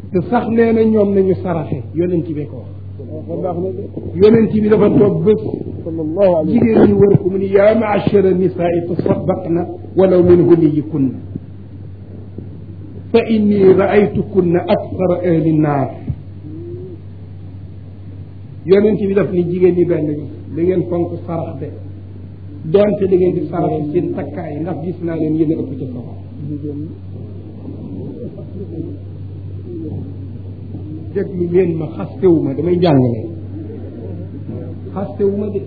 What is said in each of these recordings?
te sax nee na ñoom nañu saraxe yonent bi ko wax baax na de yonent bi dafa toog bés sallallahu alayhi jigéen ñi wër ko mu ni yaa maachara nisaai tasaddaqna walaw min huniyikunna fa inni raaytukunna akthara ahli nnaar yonent bi daf ni jigéen ñi benn bi da ngeen fonk sarax de donte da ngeen di saraxe seen takkaay ndax gis naa leen yéen a ëpp ca safara déglu leen ma xastewu ma damay jàngale xastewu ma de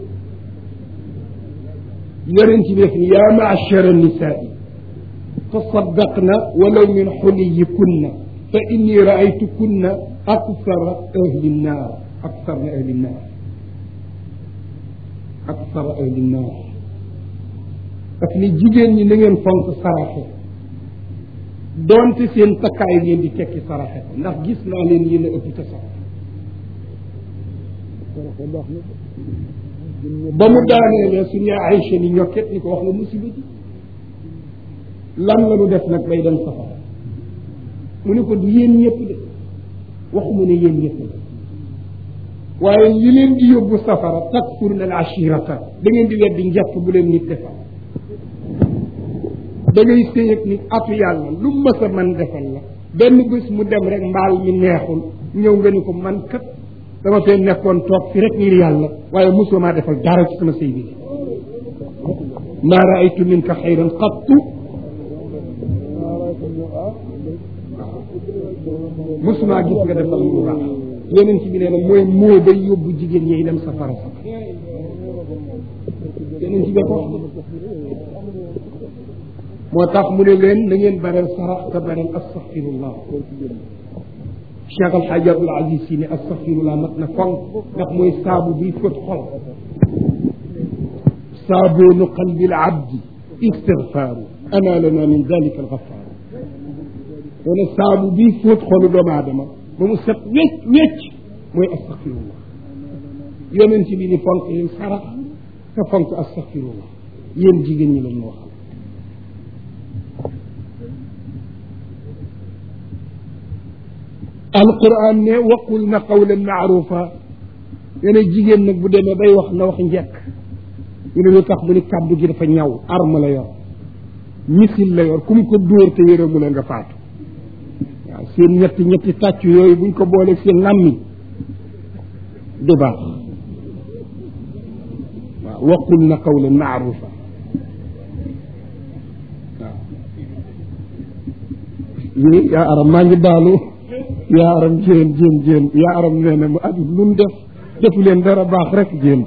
yonent bi def ni yaa maachara nisaai tasaddaqna walaw min xuliyikunna fa inni raaytukunna aksara ahli nnaar aksara ahli nnaar aksara ahli nnaar daf ni jigéen ñi na ngeen fonk saraxe doonte seen takkaay ngeen di tekki saraxe ko ndax gis naa leen yéen a ëpp ca sax baax na ba mu daaneele suñu Aïcha ni ñokket ni ko wax nga musiba ji lan la ñu def nag bay dem safara mu ne ko du yéen ñëpp de waxuma ne yéen ñëpp la waaye li leen di yóbbu safara takfurna al ashirata da ngeen di weddi njëkk bu leen nit defal da ngay séy ak nit atu yàlla lu mës a man defal la benn bés mu dem rek mbaal mi neexul ñëw nga ni ko man kat dama fee nekkoon toog fi rek ngir yàlla waaye mosoo maa defal dara ci sama sëy bi de maa raaytu minka xayran qattu mosumaa gis nga defal lu baax yeneen ci bi nee na mooy moo bay yóbbu jigéen ñi dem safara sax yeneen ci bi ko wax moo tax mu ne leen na ngeen bareel sarax te bareel astaxfirullah Cheikh Al Hadj Abdoul Aziz si ne astaxfirullah mat na fonk ndax mooy saabu biy fóot xol saaboonu qalbi al abdi istigfaaru ana lana min dalika al gafaaru nee na saabu biy fóot xolu doomu aadama ba mu set wécc wécc mooy astaxfirullah yonent bi ni fonk leen sarax te fonk astaxfirullah yéen jigéen ñi lañ wax alquran ne waqul na qawlan maarufa nee na jigéen nag bu demee bay wax na wax njekk ñu ne lu tax mu ni kàddu gi dafa ñaw arme la yor missile la yor ku mu ko dóor te yërëmu la nga faatu waaw seen ñetti ñetti tàcc yooyu buñ ko booleeg seen làmmiñ du baax waaw waqul na qawlan maarufa waaw yi yaa aram maa ngi baalu yaa aram jéen jéen jéen yaa aram nee na mu aju lu mu def defu leen dara baax rek jéen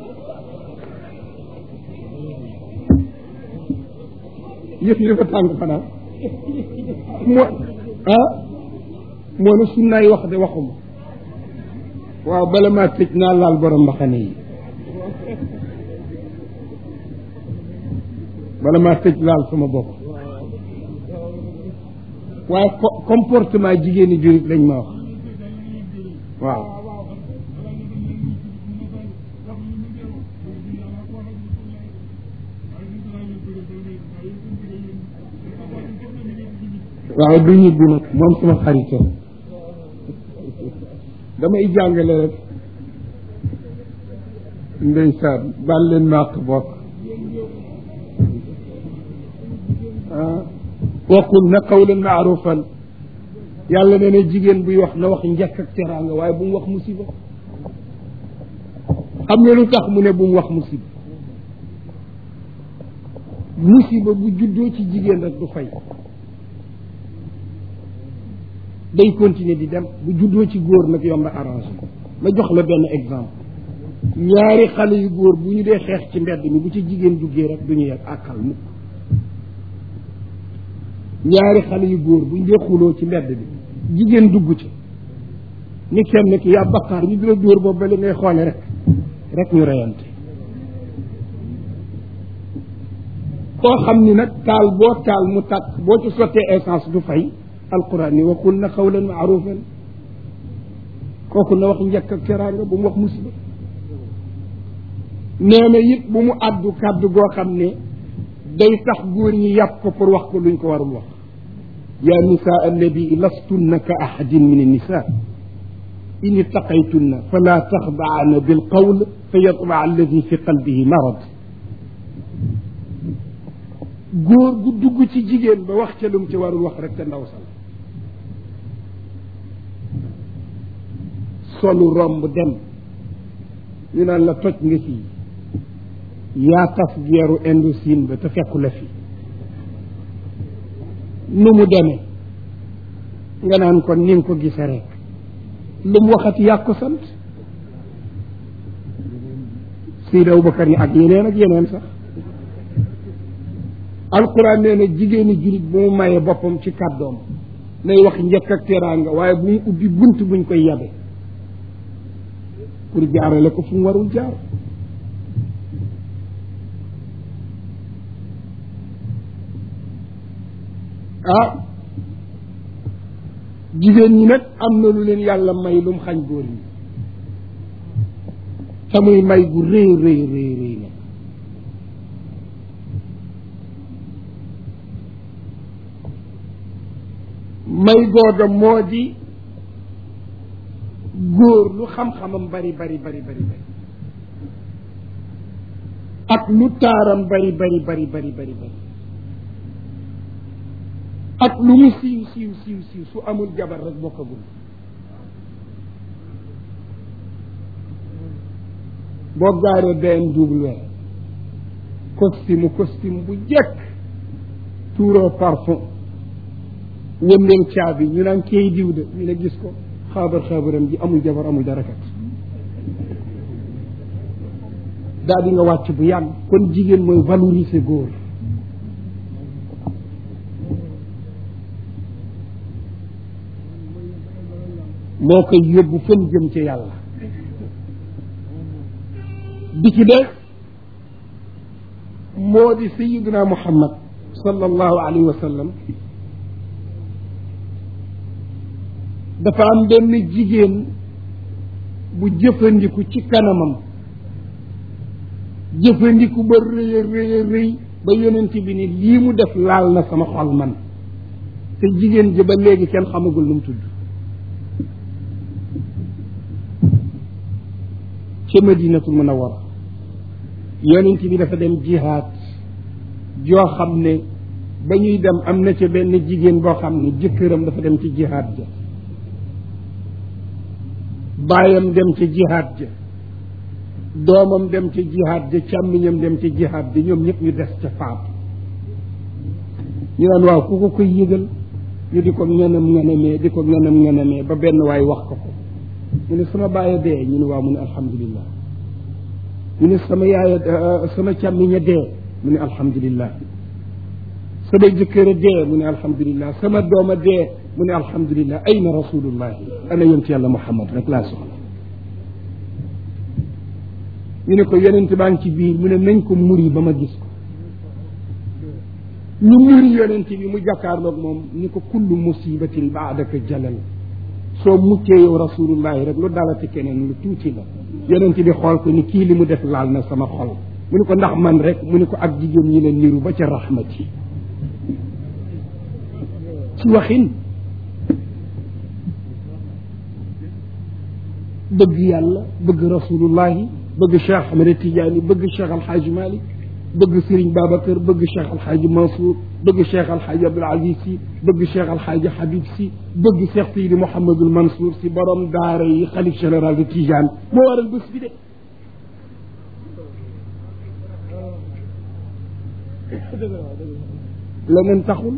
yëf yi dafa tàng xanaa moo ah moo ne sunnaay wax de waxuma waaw bala maa tëj naa laal borom mbaxane yi bala maa tëj laal sama bopp waaye comportement jigéeni jurit lañ ma wax waaw waaw du ñibbi nag moom sama xarita damay jàngale rek ndeysaan baal leen màq bokk ah waqul na qawlan maarufan yàlla nee na jigéen buy wax na wax njëkk ak teraanga waaye bu mu wax musiba xam nga lu tax mu ne bu mu wax musiba musiba bu juddoo ci jigéen rek du fay day continuer di dem bu juddoo ci góor nag yomb arrangé ma jox la benn exemple ñaari xale yu góor bu ñu dee xeex ci mbedd mi bu ci jigéen duggee rek du ñu yegg àkkal mukk ñaari xale yu góor bu ñu dee xuloo ci mbedd bi jigéen dugg ci ni kenn ki yaa bakkaar ñu dina dóor boobu ba li ngay xoole rek rek ñu reyante koo xam ni nag taal boo taal mu tàkk boo ci sottee essence du fay alquran ni waqul na xawlan maarufan kooku na wax njëkk ak teraanga bu mu wax musiba nee na it bu mu àddu kàddu goo xam ne day tax góor ñi yàpp ko pour wax ko luñ ko warul wax yaa nisaa annabi lastunna ka ahadin min annisa in ittaqaytunna fala taxdaana bilqawl fa yatbaa alladi fi qalbihi marad góor gu dugg ci jigéen ba wax ca lum ci warul wax rek te ndaw sal solu romb dem ñu naan la toj nga fii yaa tas geeru Indochine ba te fekku la fi nu mu demee nga naan kon ni nga ko gisee rek lu mu waxati yàq ko sant Seydi Abubakar ni ak yeneen ak yeneen sax alquran nee na jigéeni julit bu mu mayee boppam ci kàddoom nay wax njëkk ak teraanga waaye bu mu ubbi bunt buñ koy yabe pour jaarale ko fu mu warul jaar ah jigéen ñi nag am na lu leen yàlla may lu mu xañ góor ñi te muy may gu rëy rëy rëy rëy nag may googa moo di góor lu xam-xamam bari bari bari bari bari ak lu taaram bari bari bari bari bari bari ak lu mu siiw siiw siiw siiw su amul jabar rek bokkagul boo gaaree BMW costume costume bu jekk tuuroo parfum wëndeel caabi ñu naan kay diw de ñu ne gis ko xaabar xaabaram ji amul jabar amul dara kat daal di nga wàcc bu yàgg kon jigéen mooy valoriser góor moo koy yóbbu fen jëm ci yàlla bi ci def moo di sayiduna muhammad sallallahu alayhi wa sallam dafa am benn jigéen bu jëfandiku ci kanamam jëfandiku ba rëy a rëy a rëy ba yonent bi ni lii mu def laal na sama xol man te jigéen ji ba léegi kenn xamagul lu mu tudd ca madinatul munawara yonent bi dafa dem jihaad joo xam ne ba ñuy dem am na ca benn jigéen boo xam ne jëkkëram dafa dem ci jihaad ja baayam dem ca jihaad ja doomam dem ca jihaad ja càmmiñam dem ca jihaad ja ñoom ñëpp ñu des ca faatu ñu naan waaw ku ko koy yëgal ñu di ko ngenam ngenamee di ko ngenam ngenamee ba benn waay wax ko ko mu ne sama baay a dee ñu ne waaw mu ne alhamdulillah mu ne sama yaay sama càmmiñ a dee mu ne alhamdulillah sama jëkkër a dee mu ne alhamdulillah sama doom a dee mu ne alhamdulillah ayna rasulullahi ana yonent yàlla muhammad rek laa soxla ñu ne ko yonent baa ngi ci biir mu ne nañ ko muri ba ma gis ko ñu muri yonent bi mu jàkkaarloog moom ni ko kullu musibatin baadaka jalal soo muccee yow rasulullahi rek lu dalati keneen lu tuuti la yonent bi xool ko ni kii li mu def laal na sama xol mu ne ko ndax man rek mu ne ko ak jigéen ñi la niru ba ca rahmati ci waxin bëgg yàlla bëgg rasulullahi bëgg cheikh ahmed tidiane bëgg cheikh alxaaji malik bëgg sëriñ babacar bëgg cheikh alxaaji mansour bëgg cheikh alxaaji abdul aziz si bëgg cheikh alxaaji habib si bëgg cheikh seydi mouhamadul mansour si borom daara yi xalif général de tijane moo waral bés bi de leneen taxul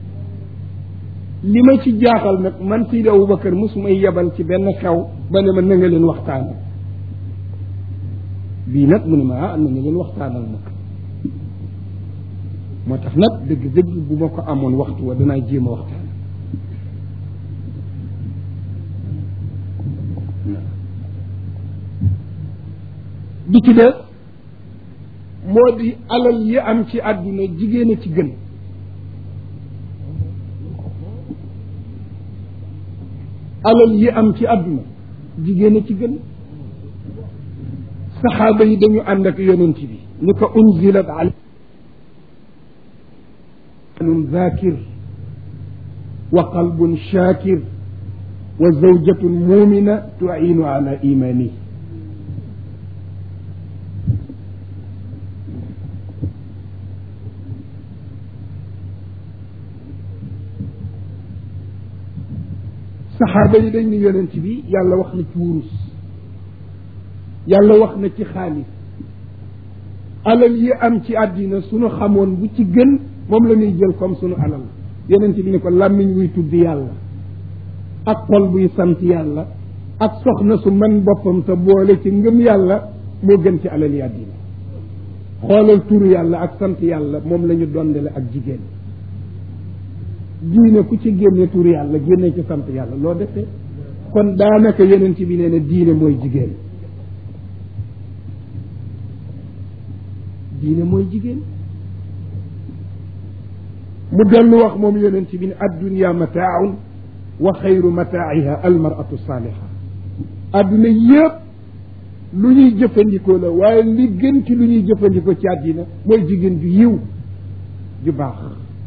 li ma ci jaaxal nag man Seydi Aboubacar mosumay yebal ci benn xew ba ne ma na nga leen waxtaanal bii nag mu ne ma ah na nga leen waxtaanal nag moo tax nag dëgg-dëgg bu ma ko amoon waxtu wa danaa jéem a waxtaan bi ci def moo di alal yi am ci àdduna jigéen a ci gën alal yi am ci àdduna jigéen a ci gën saxaaba yi dañu ànd ak yonent bi ni ko unzilat alaykum zakir wa qalbun shakir wa zawjatun mumina tuinu ala imani saxaaba yi dañ ni yonent bi yàlla wax na ci wurus yàlla wax na ci xaalis alal yi am ci àddina sunu xamoon bu ci gën moom la ñuy jël comme sunu alal yonent bi ni ko làmmiñ wuy tudd yàlla ak xol buy sant yàlla ak soxna su man boppam te boole ci ngëm yàlla moo gën ci alal yi àddina xoolal turu yàlla ak sant yàlla moom la ñu dondale ak jigéen diine ku ci génne turu yàlla génne ci sant yàlla loo defee kon daanaka yonent bi nee na diine mooy jigéen diine mooy jigéen mu dellu wax moom yonent bi ne addunia mataaun wa xayru mataa'iha almaratu saaliha adduna yëpp lu ñuy jëfandikoo la waaye li gën ci lu ñuy jëfandikoo ci àddina mooy jigéen ju yiw ju baax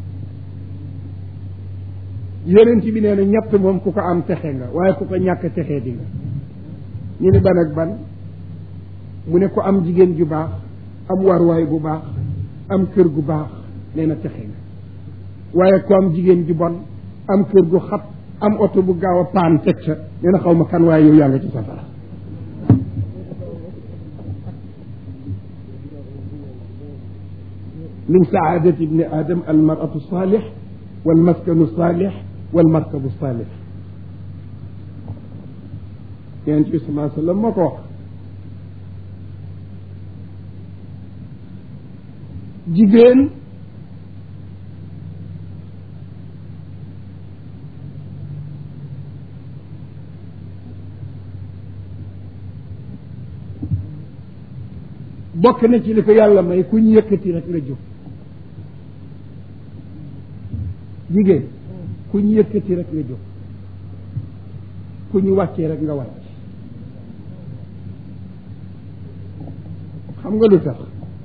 yonent bi nee na ñett moom ku ko am texe nga waaye ku ko ñàkk texee di nga ñu ni ban ak ban mu ne ko am jigéen ju baax am warwaay bu baax am kër gu baax nee na texe nga waaye ku am jigéen ju bon am kër gu xat am oto bu gaaw a paan teg ca nee na xaw ma kan waaye yow yaa nga ci safara min saadati ibni adam almaratu salih walmaskanu salih walmarkabu salih yonent bi salaa sallam moo ko wax jigéen bokk na ci li ko yàlla may ku ñu yëkkati rek nga jóg jigéen ku ñu yëkkati rek nga jóg ku ñu wàccee rek nga wàcc xam nga lu tax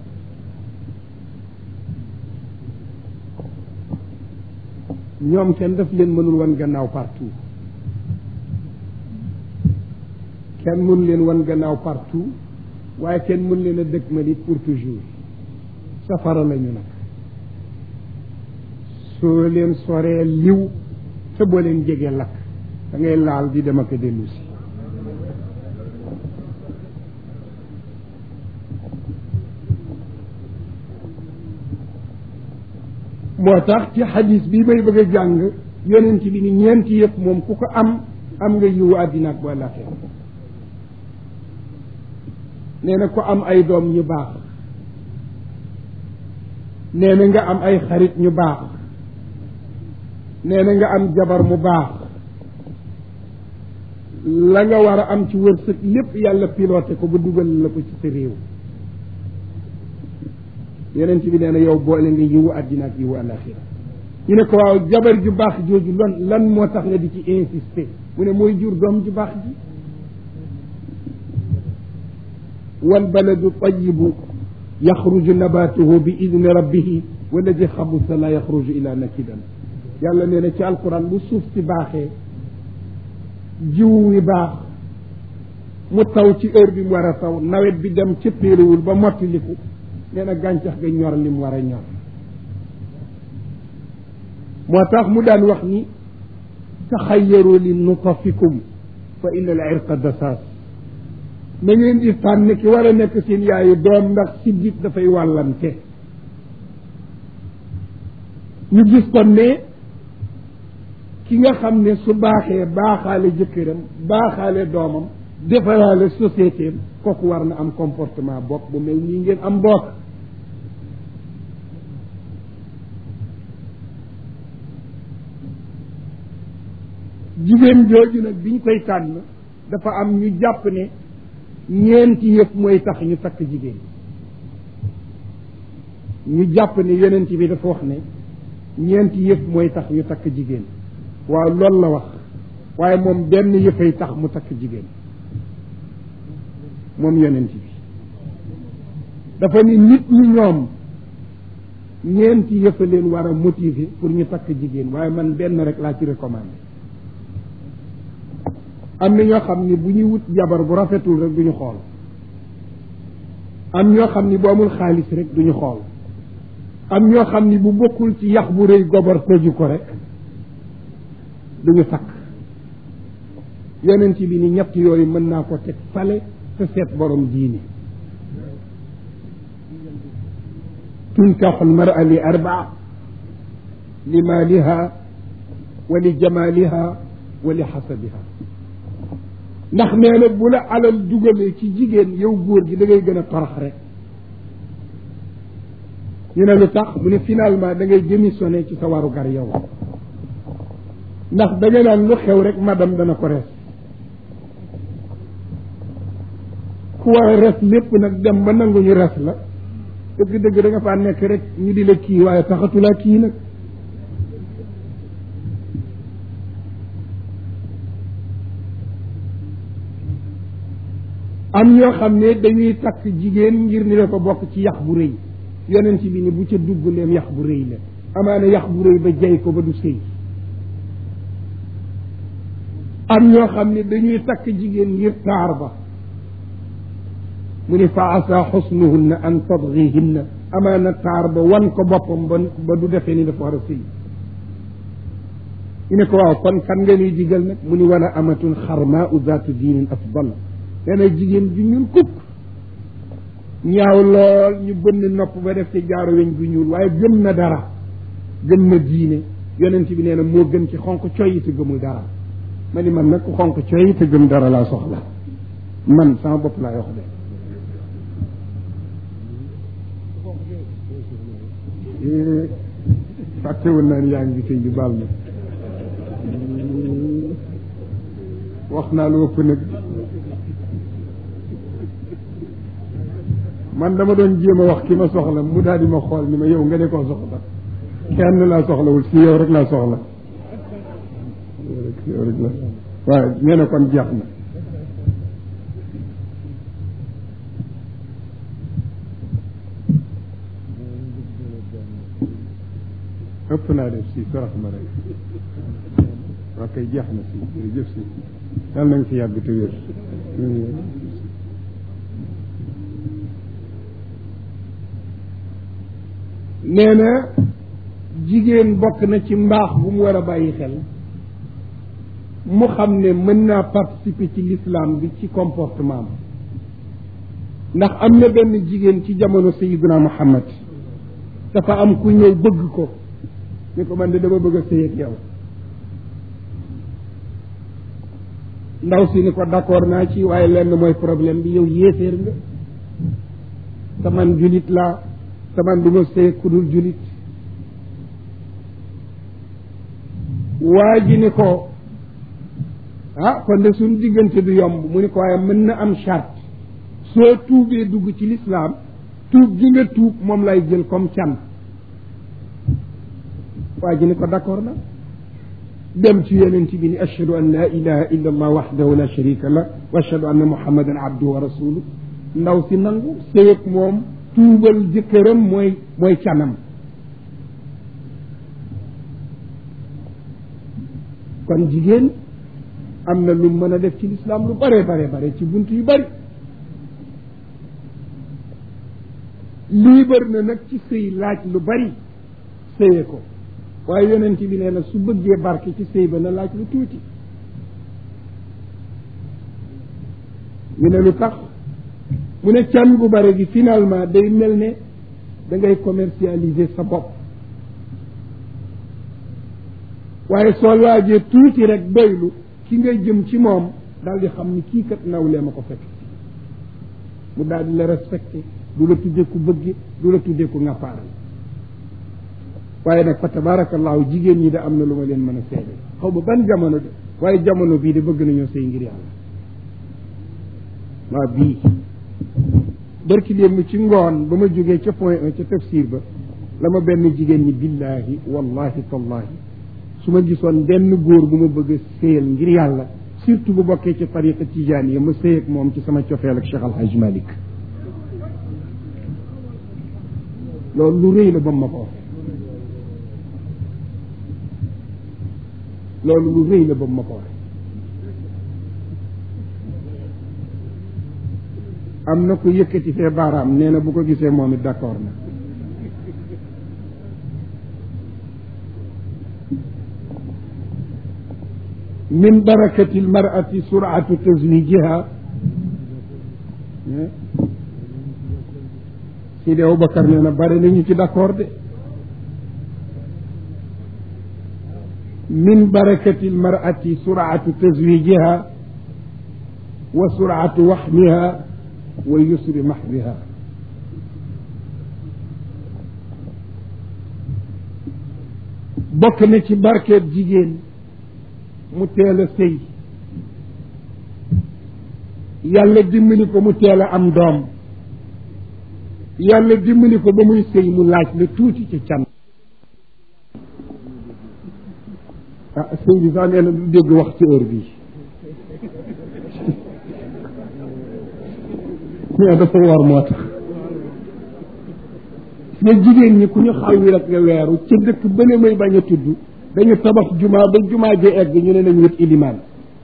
ñoom kenn daf leen mënul wan gannaaw partout kenn mënu leen wan gannaaw partout waaye kenn mën leen a dëkk ma nit pour toujours safara la ñu nag soo leen soree liw te boo leen jegee lakk da ngay laal di dem ak a dellu si moo tax ci xadis bi may bëgg a jàng yonent bi ni ñeenti yëpp moom ku ko am am nga yiwu àddina ak bu àllaaxira nee na ko am ay doom ñu baax nee na nga am ay xarit ñu baax nee na nga am jabar mu baax la nga war a am ci wërsëg lépp yàlla piloté ko ba dugal la ko ci sa réew yeneen ci bi nee na yow boole nga yiwu àddina ak yiwu àlaxira ñu ne ko waaw jabar ju baax jooju lan lan moo tax nga di ci insister mu ne mooy jur doom ju baax ji والبلد الطيب يخرج نباته بإذن ربه والذي خبث لا يخرج إلى نكدا yàlla nee na ci alquran bu suuf si baaxee jiw wi baax mu taw ci heure bi mu war a taw nawet bi dem cëppeeruwul ba mottiliku nee na gàncax ga ñor li mu war a ñor moo tax mu daan wax ni taxayaru li nutafikum fa inna al irqa dasaas na ngeen di tànn ki war a nekk seen yaayu doom ndax siddit dafay wàllante ñu gis kon ne ki nga xam ne su baaxee baaxaale jëkkëram baaxaale doomam defaraale société am kooku war na am comportement bopp bu mel nii ngeen am bokk jigéen jooju nag biñ koy tànn dafa am ñu jàpp ne ñeenti yëpp mooy tax ñu takk jigéen ñu jàpp ne yonent bi dafa wax ne ñeenti yëpp mooy tax ñu takk jigéen waaw loolu la wax waaye moom benn yëfay tax mu takk jigéen moom yonent bi dafa ni nit ñi ñoom ñeenti yëfa leen war a motiver pour ñu takk jigéen waaye man benn rek laa ci recommandé am na ñoo xam ni bu ñuy wut jabar bu rafetul rek duñu xool am ñoo xam ni bu amul xaalis rek duñu xool am ñoo xam ni bu bokkul ci yax bu rëy gobar tëju ko rek duñu takk yonent bi ni ñett yooyu mën naa ko teg fale te seet borom diini tunkaxu lmara li arbaa li maaliha wa li jamaaliha wa li xasabiha ndax nee na bu la alal dugalee ci jigéen yow góor gi da ngay gën a torox rek ñu ne lu tax mu ne finalement da ngay démissionné ci sa waru gar yow ndax da nga naan lu xew rek madame dana ko res ku war a res lépp nag dem ba nangu ñu res la dëgg-dëgg da nga faa nekk rek ñu di la kii waaye taxatulaa kii nag am ñoo xam ne dañuy takk jigéen ngir ni dafa bokk ci yax bu rëy yonent bi ni bu ca dugg leem yax bu rëy la amaana yax bu rëy ba jay ko ba du sëy am ñoo xam ne dañuy takk jigéen ngir taar ba mu ni fa asa xusnuhunna an tadgihinna amaana taar ba wan ko boppam ba ba du defee ni dafa war a sëy ñu ne ko waaw kon kan nga ñuy digal nag mu ni wala amatun xarmaa u zaatu diinin afdal nee na jigéen ju ñuul kukk ñaaw lool ñu bënn nopp ba def ci jaaro weñ gu ñuul waaye gëm na dara gëm na diine yonent bi nee na moo gën ci xonq coy te gëmul dara ma ni man nag ku xonq coy te gëm dara laa soxla man sama bopp laay wax de fàttewul naa ni yaa ngi sëñ bi baal ma wax naa lu ëpp nag man dama doon jéem a wax ki ma soxla mu daal di ma xool ni ma yow nga ne koo soxla kenn laa soxlawul si yow rek laa soxla yow rek yow rek la waaye nee na kon jeex na ëpp naa def si sarax ma rek waa kay jeex na si jërëjëf si yàlla na nga fi yàgg te wér nee na jigéen bokk na ci mbaax bu mu war a bàyyi xel mu xam ne mën naa participer ci l'islam bi ci comportement am ndax am na benn jigéen ci jamono sayiduna muhammad dafa am ku ñëw bëgg ko ni ko man de dama bëgg a sëy ak yow ndaw si ni ko d'accord naa ci waaye lenn mooy problème bi yow yéeféer nga te man julit laa te man du ma sëy ku dul julit waa ji ni ko ah kon de suñu diggante du yomb mu ni ko waaye mën na am charte soo tuubee dugg ci lislaam tuub gi nga tuub moom lay jël comme can waa ji ni ko d'accord na dem ci yonent bi ni ashhadu an la ilaha illa allah wahdahu la sharika la wa ashhadu anna muhammadan abduhu wa rasuluh ndaw si nangu sëyëg moom tuubal jëkkëram mooy mooy canam kon jigéen am na lu mën a def ci lislaam lu bare bare bare ci bunt yu bari liibar na nag ci sëy laaj lu bari sëye ko waaye yonent bi nee na su bëggee barke ci sëy ba na laaj lu tuuti ñu ne lu tax mu ne can gu bare gi finalement day mel ne da ngay commercialiser sa bopp waaye soo laajee tuuti rek doylu ki ngay jëm ci moom daal di xam ni kii kat nawlee ma ko fekk mu daal di la respecté du la tuddee ku bëgge du la tuddee ku ngàppaaral waaye nag fa tabarakallahu jigéen ñi de am na lu ma leen mën a seede xaw ma ban jamono de waaye jamono bii de bëgg nañoo sëy ngir yàlla waa bii barki démb ci ngoon ba ma jógee ca point un ca tafsir ba la ma benn jigéen ñi billahi wallahi tallahi su ma gisoon benn góor bu ma bëgg a séyal ngir yàlla surtout bu bokkee ci tariqa tijaaniya ma séy ak moom ci sama cofeel ak Cheikh Al Hadj Malick loolu lu rëy la ba mu ma ko waxee loolu lu rëy la ba mu ma ko waxee am na ku yëkkati fee baaraam nee na bu ko gisee moom it d'accord na min barakati almarati suratu tazwijiha Sidi Aboubacar nee na bari nañu ci d'accord de min barakati almarati suratu tazwijiha wa suratu waxmiha wa yusri mahdiha bokk na ci barkeeb jigéen mu teel a sëy yàlla dimbali ko mu teel a am doom yàlla dimbali ko ba muy sëy mu laaj la tuuti ci can ah sëy bi sax nee na du dégg wax ci heure bii mais dafa war moo tax nga jigéen ñi ku ñu xaw wi rek nga weeru ca dëkk bële may bañ a tudd dañu tabax jumaa ba jumaa ji egg ñu ne nañu wut ilimaan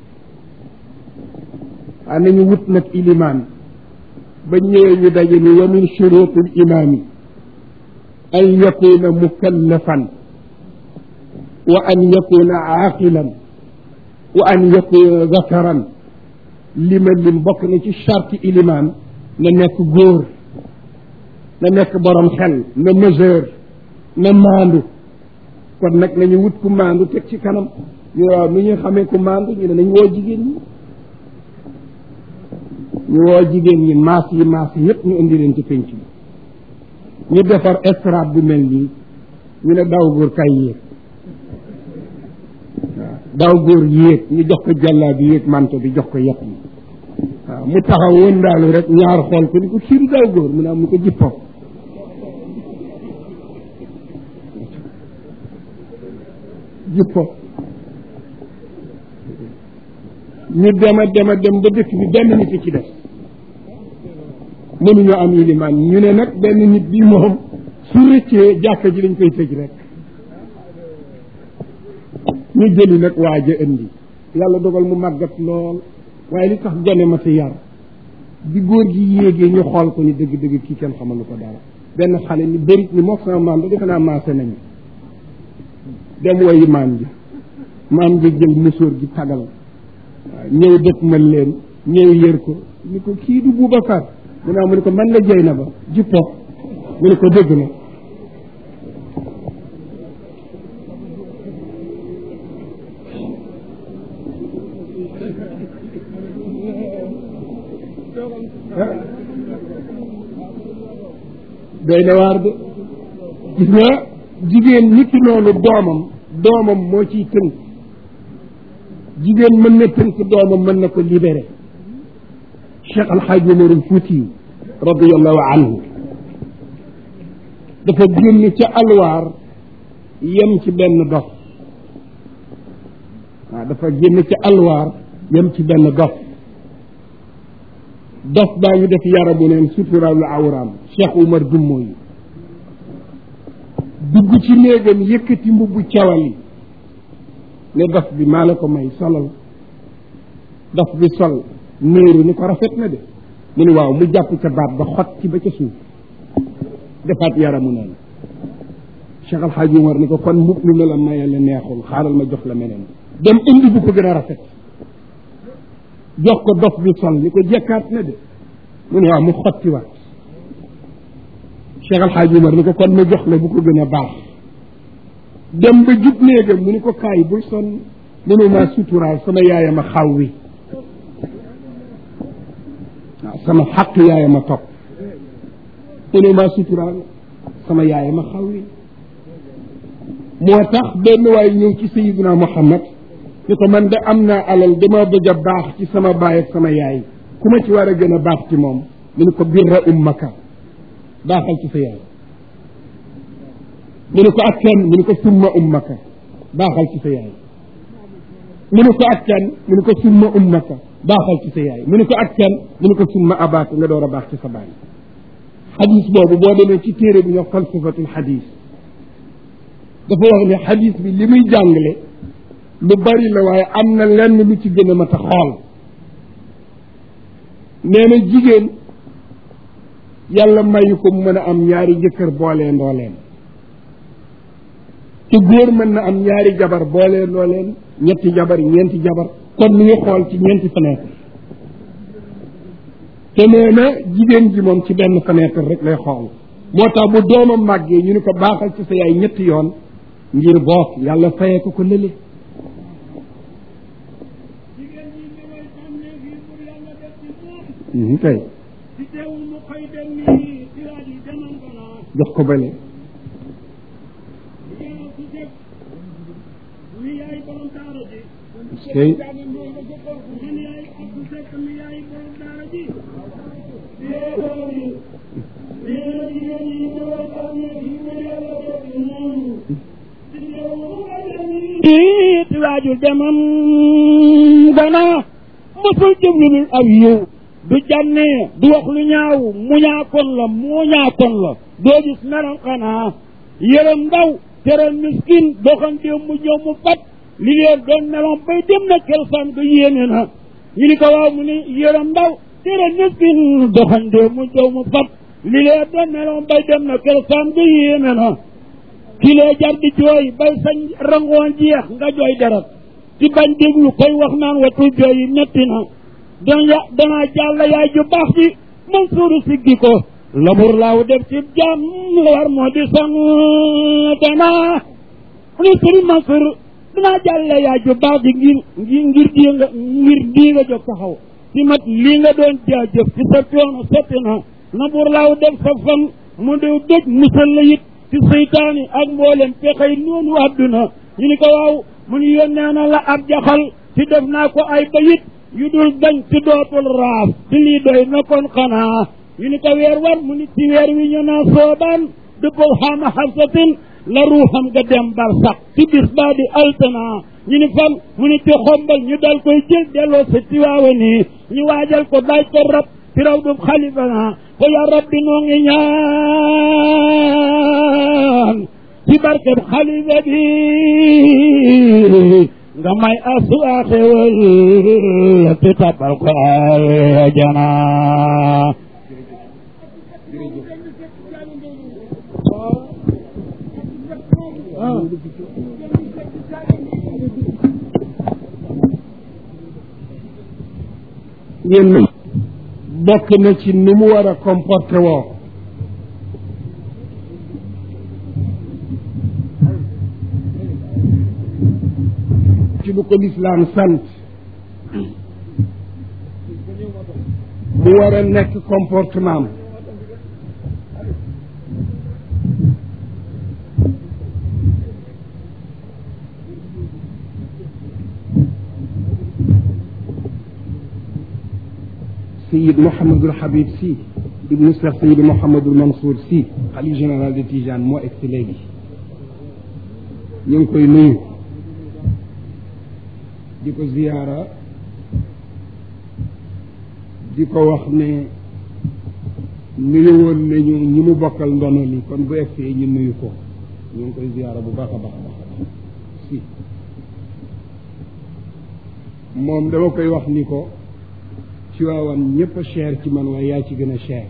ah nañu wut nag ilimaan ba ñëwee ñu daje ni wa min shurutil imaami an yakuna mukallafan wa an yakuna aaqilan wa an yakuna zakaran lima lim bokk na ci charte ilimaan na nekk góor na nekk borom xel na majeur na maandu kon nag nañu wut ku maandu teg ci kanam ñu waaw nu ñuy xamee ku maandu ñu ne nañ woo jigéen ñi ñu woo jigéen ñi maas yi maas yi yépp ñu indi leen ci penc bi ñu defar estrade bu mel nii ñu ne daw góor kay yéeg waaw daw góor yéeg ñu jox ko jàllaa bi yéeg manto bi jox ko yet yi waaw mu taxaw wëndaalu rek ñaar xool ko ni ko kii du daw góor mu ne am ni ko jippoo jippo ñu dema dema dem ba dëkk bi benn nit ci des mënuñoo am ilimaan ñu ne nag benn nit bi moom su rëccee jàkka ji lañ koy tëj rek ñu jëli nag waaja indi yàlla dogal mu màggat lool waaye li tax gone ma si yar bi góor gi yéegee ñu xool ko ni dëgg-dëgg kii kenn xamalu ko dara benn xale ni bërit ni mook sama maam da defe naa maase nañu dem woyi maam ji maam ji jël musóor gi tagal waaw ñëw dëkk mal leen ñëw yër ko ni ko kii du Boubacar mu ne mu ne ko man la jey na ba jippo mu ne ko dëgg na doy na waar de gis nga jigéen nit ki noonu doomam doomam moo ciy tënk jigéen mën na tënk doomam mën na ko libéré Cheikh Alxaaj Umar Fuuti radiallahu anhu dafa génn ca alwaar yem ci benn dof waaw dafa génn ca alwaar yem ci benn dof dof baa ngi def yaramu neen suturaalu awraam Cheikh Umar dummoo yi dugg ci néegam yëkkati mbubbu cawali ne dof bi maa la ko may solal dof bi sol niiru ni ko rafet na de mu ni waaw mu jàpp ca baat ba xot ci ba ca suuf defaat yaramu neen Cheikh Al Hadj Umar ni ko kon mbub mi ma la maye la neexul xaaral ma jox la meneen dem indi bu ko gën a rafet jox ko dof bi sol ni ko jekkaat na de mu ne waaw mu xottiwaat Cheikh Al Hadj Umar ni ko kon ma jox la bu ko gën a baax dem ba jub néegam mu ni ko kaay bul sonn mënu maa suturaal sama yaayam a xaw wi waaw sama xaq yaayam a topp mënu maa suturaal sama yaayam a xaw wi moo tax benn waay ñëw ci sayiduna Muhammad ni ko man de am naa alal dama bëgg a baax ci sama baay ak sama yaay ku ma ci war a gën a baax ci moom mu ni ko birra ummaka baaxal ci sa yaay mu ne ko ak kenn mu ne ko summa ummaka baaxal ci sa yaay mu ne ko ak kenn mu ne ko summa ummaka baaxal ci sa yaay mu ne ko ak kenn mu ne ko summa abaaka nga door a baax ci sa baay xadis boobu boo demee ci téere bi ñoo falsafatul xadis dafa wax ne xadis bi li muy jàngale lu bari la waaye am na lenn lu ci gën a mat a xool nee na jigéen yàlla mayu ko mu mën a am ñaari jëkkër boolee ndoo leen te góor mën na am ñaari jabar boolee ndoo leen ñetti jabar ñeenti jabar kon mu ngi xool ci ñeenti fenêtre te nee na jigéen ji moom ci benn fenêtre rek lay xool moo tax bu doomam màggee ñu ni ko baaxal ci sa yaay ñetti yoon ngir boog yàlla fayee ko ko lële kay jox ko bële kay it waajul demam gana mosul jëmlulul aw yiw du jànnee du wax lu ñaaw mu ñaakon la mu ñaakon la doo gis meram xanaa yërëm ndaw teral miskin doxandéem mu ñëw mu fat li leen doon meloon bay dem na kelsam ga yéene na ñu ni ko waaw mu ni yërëm ndaw teral miskin doxandéem mu ñëw mu fat li leen doon meloon bay dem na kelsam ga yéene na ki lee jar di jooy bay sañ rangoon jeex nga jooy deret ci bañ déglu koy wax naan watul jooy yi metti na don ya danaa jàll yaay ju baax ji Mansuuru siggi ko labur laaw def ci jàmm la war moo di san dana ni sëriñ Mansuur danaa jàll yaay ju baax ji ngir ngir ngir di nga ngir di nga jóg taxaw ci mat lii nga doon jaajëf ci sa coono sotti na labur laaw def sa fan mu dew dëj musal la it ci seytaani ak mboolem pexey noonu àdduna ñu ni ko waaw mu ni yónnee na la ab jaxal ci def naa ko ay bayit yu dul dañ ci dootul raaf ci lii doy na kon xanaa ñu ni ko weer war mu ni ci weer wi ñu naa soobaan dëppoo xaama xabsatin la ruuxam ga dem bar sax ci bis baa di altana ñu ni fan mu ni ci xombal ñu dal koy jël delloo sa tiwaawa nii ñu waajal ko daaj ko rab ci raw dub xalifa naa ko ya rabbi noo ngi ñaan ci barkeb xalifa bi nga may asu axewal te tabal ko aljana ngeen bokk na ci ni mu war a comporté woo ci lu ko lislaam sant mu war a nekk comportement am Sayid Mouhamadul Habib Sy ibnu Cheikh Sayid Mouhamadul Mansour Sy xalif général de Tijane moo egsi léegi ñu ngi koy nuyu di ko ziyaara di ko wax ne nuyu woon nañu ñi mu bokkal ndono li kon bu egsee ñu nuyu ko ñu ngi koy ziyaara bu baax a baax a baax si moom dama koy wax ni ko ci waawan ñëpp a cher ci man waaye yaa ci gën a cher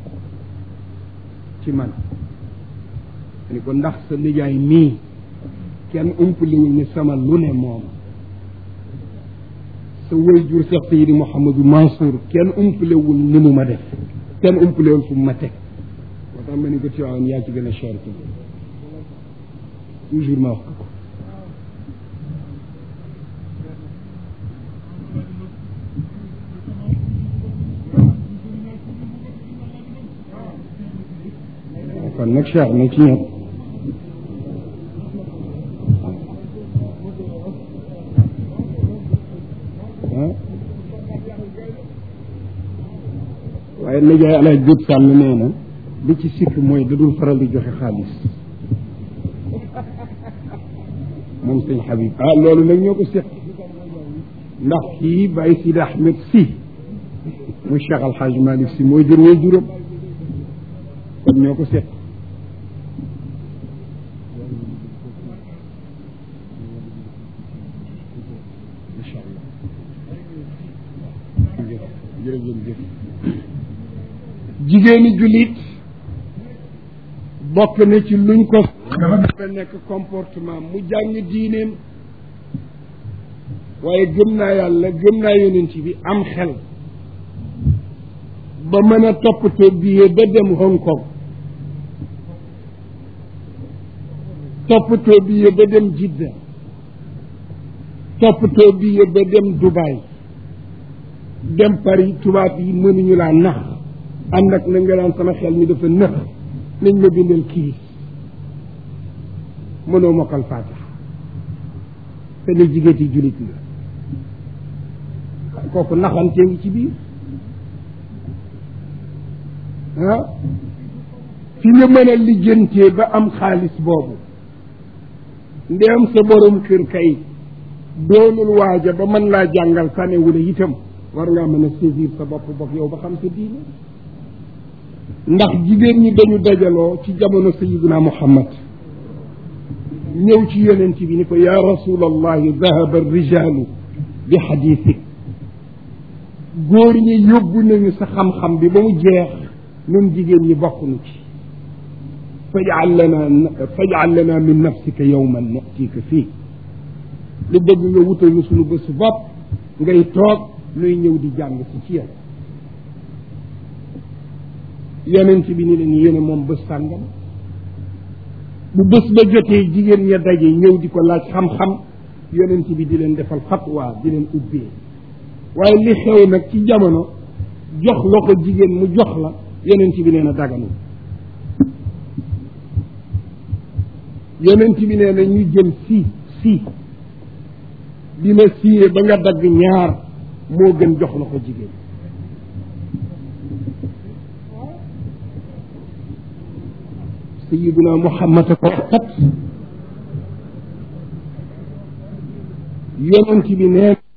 ci man ni ko ndax sa nijaay nii kenn umpaliwul ni sama lu ne moom sa wëy jur Cheikh Seydi Mouhamadou Mansour kenn umpalewul ni mu ma def kenn umpalewul fu mu ma teg moo tax ma ni ko ci waawan yaa ci gën a cher ci man toujours ma wax ko kon nag Cheikh na ci ñëpp ah waaye nijaay alaaj Jóob Sàll nee na li ci sikk mooy da dul faral di joxe xaalis moom sëñ Habib ah loolu nag ñoo ko seq ndax kii Baye Sidi Ahmed si mu Cheikh Alhaaj Malick si mooy jur way juróom ñoo ko seq incha allah jërëjëf jigéeni jullit bokk na ci luñ ko dafa nekk comportement mu jàng diineem waaye gëm naa yàlla gëm naa yonent bi am xel ba mën a toppatoo billet ba dem Hong Kong toppatoo billet ba dem Jidda toppatoo billet ba dem Dubaï dem Paris tubaab yi mënuñu laa nax ànd ak na nga naan sama xel mi dafa nëx nañ ma bindal kii mënoo mokkal faatiha te ne jigéeti jullit la kooku naxantee ngi ci biir ah fi nga mën a lijjantee ba am xaalis boobu ndeem sa borom kër kay doonul waaja ba mën laa jàngal sanewula itam war ngaa mën a saisir sa bopp bopp yow ba xam sa diine ndax jigéen ñi dañu dajaloo ci jamono sayiduna muhammad ñëw ci yonent bi ni ko ya rasulallahi dahaba rijalu bi xadiisik góor ñi yóbbu nañu sa xam-xam bi ba mu jeex ñun jigéen ñi bokk nu ci fajal lana fajal lana min nafsika yowman nutika fii lu bëgg nga wutal ñu suñu bés bopp ngay toog nuy ñëw di jàng si ci yow yonent bi ni leen yéene moom bés sàngam bu bés ba jotee jigéen ña daje ñëw di ko laaj xam-xam yonent bi di leen defal fatwa di leen ubbee waaye li xew nag ci jamono jox loxo jigéen mu jox la yonent bi nee na daganul yonent bi nee na ñu jël si si di la siyee ba nga dagg ñaar moo gën jox loxo jigéen sayiduna muhammad a ko xat yonent bi nee